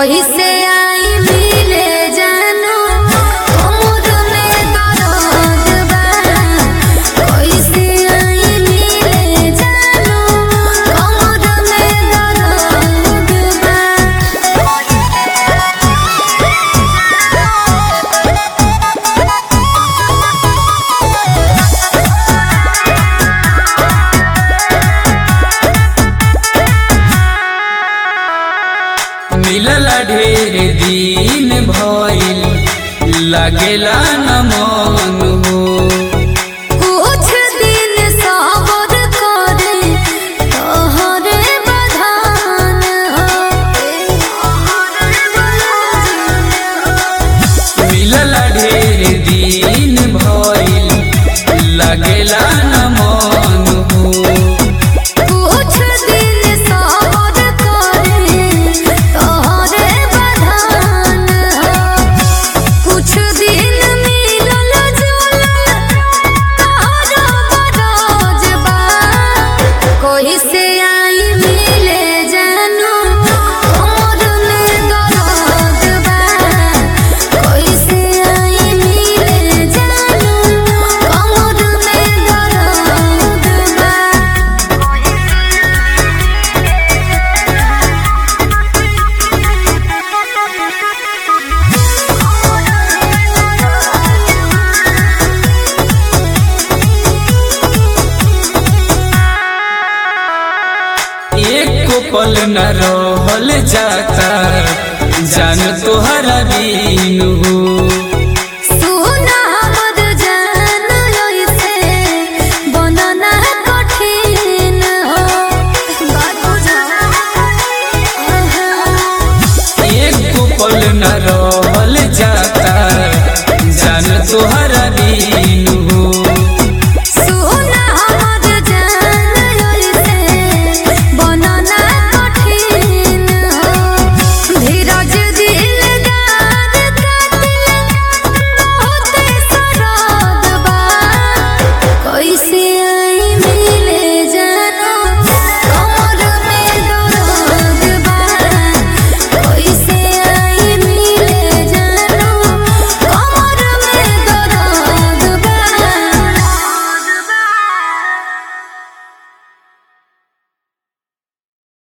कैसे आई मिले जानू कमर में दर्द बा कैसे आई मिले जानू कमर में दर्द बा मिलल ढेर दिन भइल लागेला न मन हो कुछ दिन सबर करे तोहरे बधान मिलल ढेर दिन भइल लागेला न मन हो कुछ दिन सबर करे तोहरे बधान कुछ दिन मिलल जुलल तोहरा बरोज बा कोई से आई मिले जानू कमर में दर्द बा कोई से आई मिले जानू कमर में दर्द बा एक पल न रहल जाता जान तोहरा बीन हो